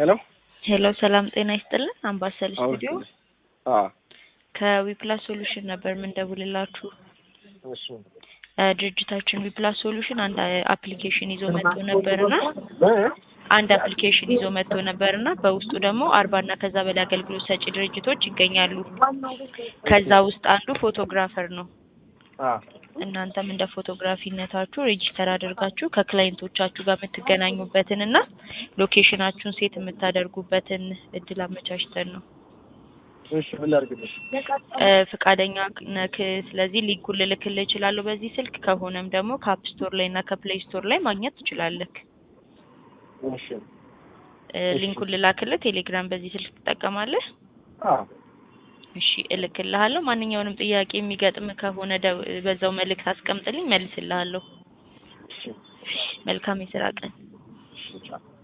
ሄሎ ሄሎ ሰላም ጤና ይስጥልን። አምባሰል ስቱዲዮ አዎ ከዊፕላስ ሶሉሽን ነበር የምንደውልላችሁ። እሺ እ ድርጅታችን ዊፕላስ ሶሉሽን አንድ አፕሊኬሽን ይዞ መጥቶ ነበርና አንድ አፕሊኬሽን ይዞ መጥቶ ነበርና በውስጡ ደግሞ አርባ እና ከዛ በላይ አገልግሎት ሰጪ ድርጅቶች ይገኛሉ። ከዛ ውስጥ አንዱ ፎቶግራፈር ነው። አዎ እናንተም እንደ ፎቶግራፊነታችሁ ሬጂስተር አድርጋችሁ ከክላይንቶቻችሁ ጋር የምትገናኙበትን እና ሎኬሽናችሁን ሴት የምታደርጉበትን እድል አመቻችተን ነው። እሺ ምን ላድርግልሽ? እ ፍቃደኛ ነክ? ስለዚህ ሊንኩን ልልክልህ እችላለሁ በዚህ ስልክ። ከሆነም ደግሞ ከአፕ ስቶር ላይ እና ከፕሌይ ስቶር ላይ ማግኘት ትችላለህ። እሺ እ ሊንኩን ልላክልህ። ቴሌግራም በዚህ ስልክ ትጠቀማለህ? አዎ እሺ እልክልሃለሁ። ማንኛውንም ጥያቄ የሚገጥም ከሆነ ደው- በዛው መልእክት አስቀምጥልኝ፣ መልስልሃለሁ። እሺ መልካም የስራ ቀን። እሺ ቻው።